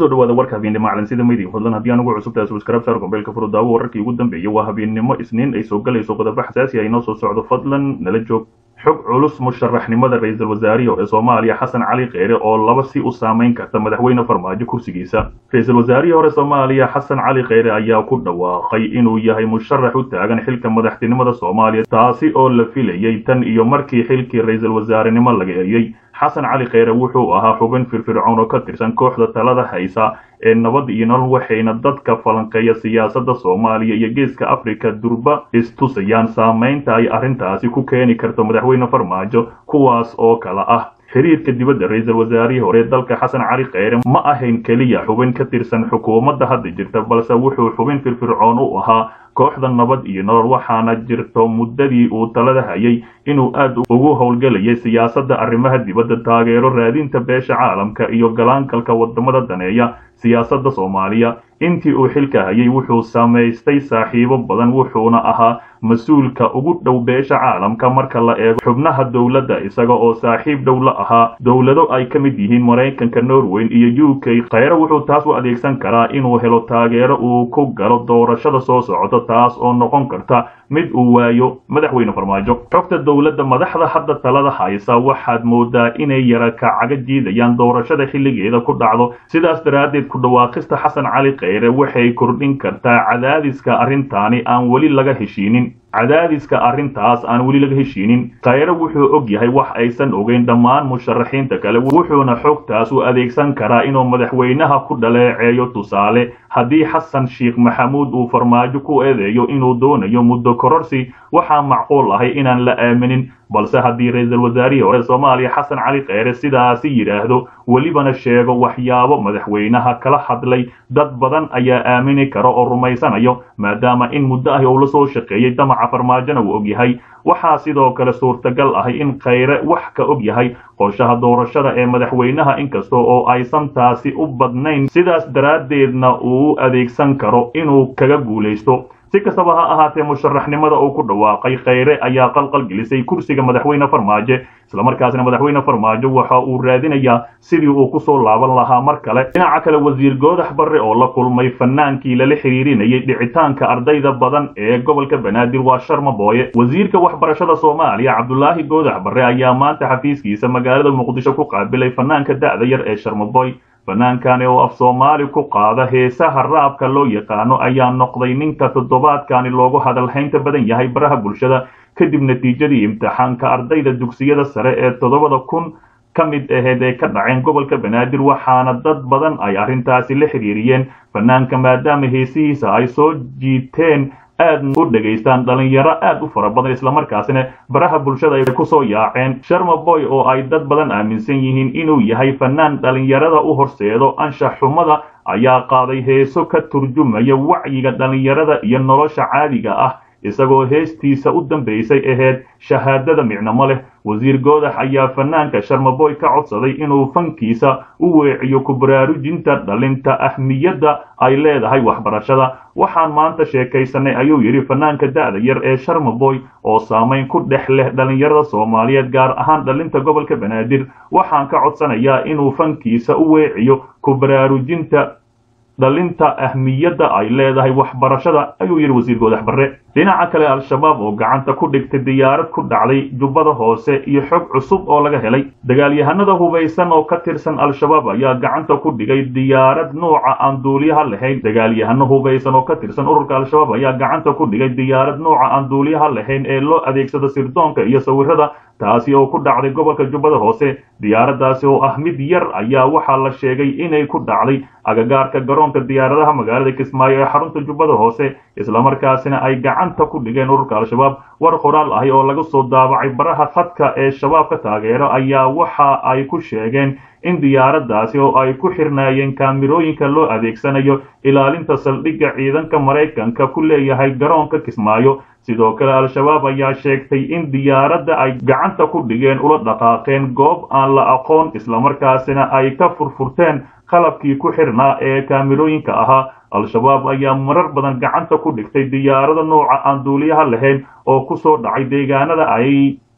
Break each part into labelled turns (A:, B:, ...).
A: kusoo dhawaada warka habeennimo calansida media fadlan haddii anugu cusubtahay subscribe saar gombeelka furudaawo wararkii ugu dambeeyay waa habeennimo isniin ay soo galayso qodobo xasaasi ah inoo soo socdo fadlan nala joog xog culus musharaxnimada ra-iisul wasaarihi ee soomaaliya xasan cali kheyre oo laba si u saamayn karta madaxweyne farmaajo kursigiisa ra-iisul wasaarihii hore soomaaliya xasan cali kheyre ayaa ku dhawaaqay inuu yahay musharax u taagan xilka madaxtinimada soomaaliya taasi oo la filayay tan iyo markii xilkii ra-iisul wasaarenimo laga eriyey xasan cali kheyre wuxuu ahaa xubin firfircoon oo ka tirsan kooxda talada haysa ee nabad iyo nolol waxayna dadka falanqeeya siyaasadda soomaaliya iyo geeska afrika durba istusayaan saamaynta ay arrintaasi ku keeni karto madaxweyne farmaajo kuwaas oo kale ah xiriirka dibadda ra-iisul wasaarihii hore dalka xasan cali kheyre ma ahayn keliya xubin ka tirsan xukuumadda hadda jirta balse wuxuu xubin firfircoon u ahaa kooxda nabad iyo nolol waxaana jirto muddadii uu talada hayay inuu aad ugu howlgelayay siyaasadda arrimaha dibadda taageero raadinta beesha caalamka iyo galaangalka wadamada daneeya siyaasadda soomaaliya intii uu xilka hayay wuxuu samaystay saaxiibo badan wuxuuna ahaa mas-uulka ugu dhow beesha caalamka marka la eego xubnaha dowladda isaga oo saaxiib dhow la ahaa dowlado ay ka mid yihiin maraykanka norweyn iyo u k kheyre wuxuu taas u adeegsan karaa inuu helo taageero uu ku galo doorashada soo socota taas oo noqon karta mid uu waayo madaxweyne farmaajo xogta dowladda madaxda hadda talada haysa waxaad moodaa inay yara kacaga jiidayaan doorashada xilligeeda ku dhacdo sidaas daraaddeed ku dhawaaqista xasan cali kheyre waxay kordhin kartaa cadaadiska arrintaani aan weli laga heshiinin cadaadiska arrintaas aan weli laga heshiinin kheyre wuxuu og yahay wax aysan ogeyn dhammaan musharaxiinta kale wuxuuna xogtaas u adeegsan karaa inuu madaxweynaha ku dhaleeceeyo tusaale haddii xasan sheekh maxamuud uu farmaajo ku eedeeyo inuu doonayo muddo kororsi waxaa macquul ahay inaan la aaminin balse haddii ra-iisul wasaarihii hore soomaaliya xasan cali kheyre sidaasi yidhaahdo welibana sheego waxyaabo madaxweynaha kala hadlay dad badan ayaa aamini kara oo rumaysanayo maadaama in muddo ahi uu la soo shaqeeyey damaca farmaajona uu og yahay waxaa sidoo kale suurtagal ahay in kheyre wax ka og yahay qorshaha doorashada ee madaxweynaha inkasta oo aysan taasi u badnayn sidaas daraaddeedna uu u adeegsan karo inuu kaga guulaysto si kastaba ha ahaatee musharaxnimada uu ku dhawaaqay kheyre ayaa qalqal gelisay kursiga madaxweyne farmaajo islamarkaasna madaxweyne farmaajo waxa uu raadinayaa sidii uu kusoo laaban lahaa mar kale dhinaca kale wasiir goodax barre oo la kulmay fanaankii lala xiriirinayay dhicitaanka ardayda badan ee gobolka banaadir waa sharma booye wasiirka waxbarashada soomaaliya cabdulaahi goodax barre ayaa maanta xafiiskiisa magaalada muqdisho ku qaabilay fanaanka da'da yar ee sharmaboy fannaankani oo af soomaali ku qaada heesaha raabka loo yaqaano ayaa noqday ninka toddobaadkani loogu hadalhaynta badan yahay baraha bulshada kadib natiijadii imtixaanka ardayda dugsiyada sare ee toddobada kun ka mid aheyd ee ka dhaceen gobolka banaadir waxaana dad badan ay arrintaasi la xiriiriyeen fannaanka maadaama heesihiisa ay soo jiiteen aad u dhegaystaan dhalinyaro aad u fara badan islamarkaasina baraha bulshada ay kusoo yaaceen sharma boy oo ay dad badan aaminsan yihiin inuu yahay fanaan dhalinyarada u horseedo anshax xumada ayaa qaaday heeso ka turjumaya wacyiga dhalinyarada iyo nolosha caadiga ah isagoo heestiisa u dambaysay ahayd shahaadada micnamo leh wasiir goodax ayaa fanaanka sharmaboy ka codsaday inuu fankiisa u weeciyo ku baraarujinta dhalinta ahmiyadda ay leedahay waxbarashada waxaan maanta sheekaysanay ayuu yidhi fanaanka da'da yar ee sharmaboy oo saamayn ku dhex leh dhalinyarada soomaaliyeed gaar ahaan dhalinta gobolka banaadir waxaan ka codsanayaa inuu fankiisa u weeciyo ku baraarujinta dhalinta ahmiyadda ay leedahay waxbarashada ayuu yidhi wasiir goodax barre dhinaca kale al-shabaab oo gacanta ku dhigtay diyaarad ku dhacday jubbada hoose iyo xog cusub oo laga helay dagaalyahanada hubaysan oo ka tirsan al-shabaab ayaa gacanta ku dhigay diyaarad nuuca aan duuliyaha lahayn dagaalyahano hubaysan oo ka tirsan ururka al-shabaab ayaa gacanta ku dhigay diyaarad nuuca aan duuliyaha lahayn ee loo adeegsado sirdoonka iyo sawirada taasi oo ku dhacday gobolka jubbada hoose diyaaraddaasi oo ah mid yar ayaa waxaa la sheegay inay ku dhacday agagaarka garoonka diyaaradaha magaalada kismaayo ee xarunta jubbada hoose islamarkaasina ay gacanta ku dhigeen ururka al-shabaab war qoraal ahi oo laga soo daabacay baraha khadka ee shabaabka taageero ayaa waxa ay ku sheegeen in diyaaraddaasi oo ay ku xirnaayeen kaamirooyinka loo adeegsanayo ilaalinta saldhigga ciidanka maraykanka ku leeyahay garoonka kismaayo sidoo kale al-shabaab ayaa sheegtay in diyaaradda ay gacanta ku dhigeen ula dhaqaaqeen goob aan la aqoon islamarkaasina ay ka furfurteen qalabkii ku xirnaa ee kaamirooyinka ahaa al-shabaab ayaa marar badan gacanta ku dhigtay diyaarada nooca aan duuliyaha lahayn oo ku soo dhacay deegaanada ay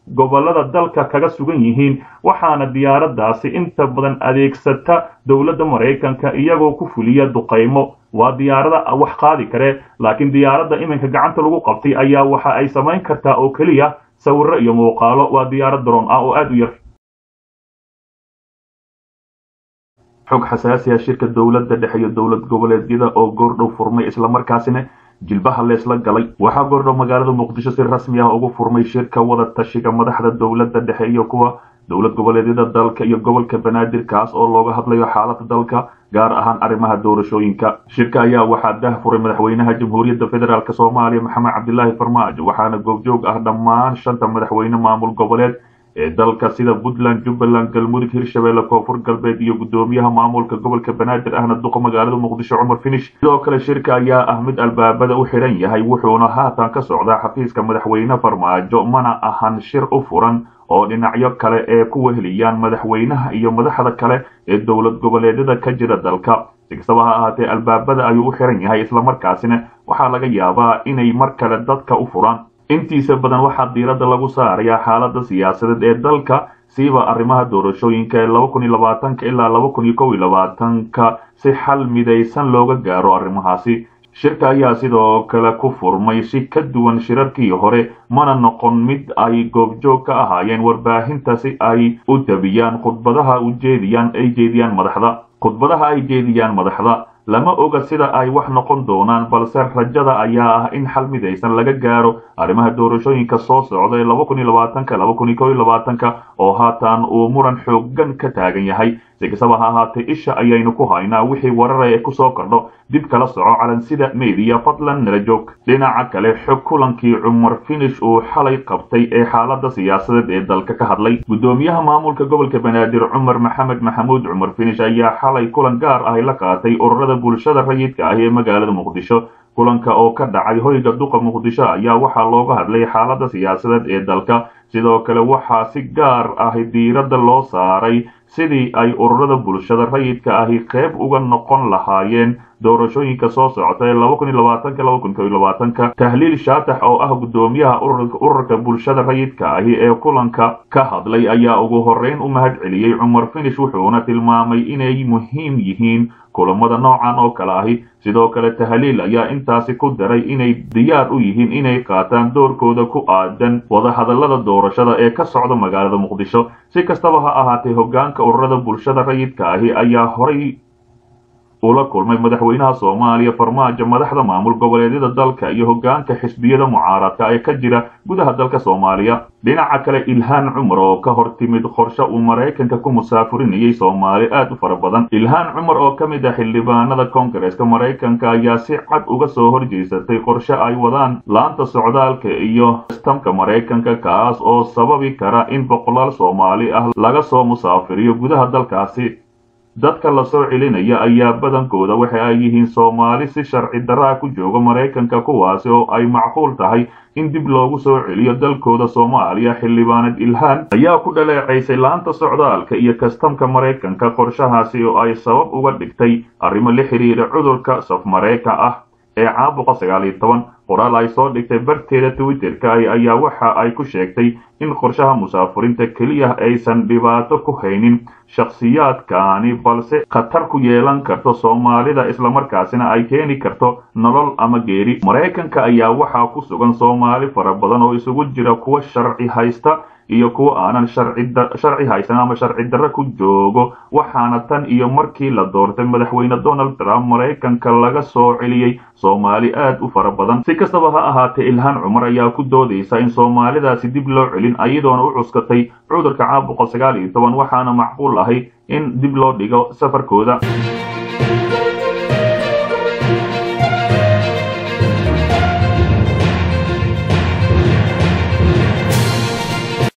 A: gobollada dalka kaga sugan yihiin waxaana diyaaraddaasi inta badan adeegsata dowladda maraykanka iyagoo ku fuliya duqaymo waa diyaarada wax qaadi kare laakiin diyaaradda iminka gacanta lagu qabtay ayaa waxa ay samayn kartaa oo keliya sawirro iyo muuqaalo waa diyaarad daroon ah oo aad u yar xog xasaasiya shirka dowladda dhexe iyo dowlad goboleedyada oo goordhow furmay islamarkaasina jilbaha leesla galay waxaa goordhow magaalada muqdisho si rasmi ah ugu furmay shirka wada tashiga madaxda dowladda dhexe iyo kuwa dowlad goboleedyada dalka iyo gobolka banaadir kaas oo looga hadlayo xaalada dalka gaar ahaan arrimaha doorashooyinka shirka ayaa waxaa dah furay madaxweynaha jamhuuriyadda federaalk soomaaliya maxamed cabdilaahi farmaajo waxaana goobjoog ah dhammaan shanta madaxweyne maamul goboleed ee dalka sida puntland jubbaland galmudug hirshabelle koonfur galbeed iyo guddoomiyaha maamulka gobolka banaadir ahna duqa magaalada muqdisho cumar finish sidoo kale shirka ayaa ah mid albaabada u xidhan yahay wuxuuna haatan ka socdaa xafiiska madaxweyne farmaajo mana ahan shir u furan oo dhinacyo kale ee ku weheliyaan madaxweynaha iyo madaxda kale ee dowlad goboleedyada ka jira dalka si kastaba ha ahaatee albaabada ayuu u xiran yahay islamarkaasina waxaa laga yaabaa inay mar kale dadka u furaan intiisa badan waxaa diiradda lagu saarayaa xaalada siyaasadeed ee dalka siiba arrimaha doorashooyinka ee laba kun iyo labaatanka ilaa laba kun iyo kow iyo labaatanka si xal midaysan looga gaaro arrimahaasi shirka ayaa sidoo kale ku furmay si ka duwan shirarkii hore mana noqon mid ay goobjoog ka ahaayeen warbaahinta si ay u tabiyaan khudbadaha ujeediyaan ay jeediyaan madaxda khudbadaha ay jeediyaan madaxda lama oga sida ay wax noqon doonaan balse rajada ayaa ah in xal midaysan laga gaaro arrimaha doorashooyinka soo socda ee laba kun iyo labaatanka laba kun iyo kow iyo labaatanka oo haatan uu muran xoogan ka taagan yahay si kastaba ha ahaatee isha ayaynu ku haynaa wixii warara ee kusoo kordho dib kala soco calansida mediya fadlan nala joog dhinaca kale xog kulankii cumar finish uu xalay qabtay ee xaalada siyaasadeed ee dalka ka hadlay guddoomiyaha maamulka gobolka banaadir cumar maxamed maxamuud cumar finish ayaa xalay kulan gaar ahy la qaatay ururada bulshada rayidka ah ee magaalada muqdisho kulanka oo ka dhacay hoyga duqa muqdisho ayaa waxaa looga hadlay xaalada siyaasadeed ee dalka sidoo kale waxaa si gaar ah diiradda loo saaray sidii ay ururada bulshada rayidka ahi qayb uga noqon lahaayeen doorashooyinka soo socota ee laba kun iyo labaatanka laba kun kow iyo labaatanka tahliil shaatax oo ah guddoomiyaha ururka bulshada rayidka ahi ee kulanka ka hadlay ayaa ugu horreyn u mahad celiyey cumar finish wuxuuna tilmaamay inay muhiim yihiin kulamada noocan oo kale ahi sidoo kale tahliil ayaa intaasi ku daray inay diyaar u yihiin inay qaataan doorkooda ku aadan wadahadallada doorashada ee ka socda magaalada muqdisho si kastaba ha ahaatee hoggaanka ururada bulshada rayidka ahi ayaa horay ula kulmay madaxweynaha soomaaliya farmaajo madaxda maamul goboleedyada dalka iyo hoggaanka xisbiyada mucaaradka ee ka jira gudaha dalka soomaaliya dhinaca kale ilhaan cumar oo ka hor timid qorshe uu maraykanka ku musaafurinayay soomaali aad u fara badan ilhaan cumar oo ka mid ah xildhibaanada koongareeska maraykanka ayaa si cad uga soo horjeysatay qorshe ay wadaan laanta socdaalka iyo sistamka maraykanka kaas oo sababi kara in boqolaal soomaali ah laga soo musaafiriyo gudaha dalkaasi dadka la soo celinaya ayaa badankooda waxa ay yihiin soomaali si sharci daraa ku jooga maraykanka kuwaasi oo ay macquul tahay in dib loogu soo celiyo dalkooda soomaaliya xildhibaanad ilhaan ayaa ku dhaleecaysay laanta socdaalka iyo kastamka maraykanka qorshahaasi oo ay sabab uga dhigtay arrimo la xidhiira cudurka safmareyka ah ee caabuqa sagaal iyo toban qoraal ay soo dhigtay barteeda twitterka ayaa waxa ay ku sheegtay in qorshaha musaafurinta keliya aysan dhibaato ku haynin shakhsiyaadkaani balse khatar ku yeelan karto soomaalida islamarkaasina ay keeni karto nolol ama geeri maraykanka ayaa waxaa ku sugan soomaali fara badan oo isugu jira kuwa sharci haysta iyo kuwa aanan sharci haysan ama sharci darre ku joogo waxaana tan iyo markii la doortay madaxweyne donald trump maraykanka laga soo celiyey soomaali aad u fara badan si kastaba ha ahaatee ilhaan cumar ayaa ku doodaysa in soomaalidaasi dib loo celin ayadoona u cuskatay cudurka caabuqa sagaal iyo toban waxaana macquul ahay in dib loo dhigo safarkooda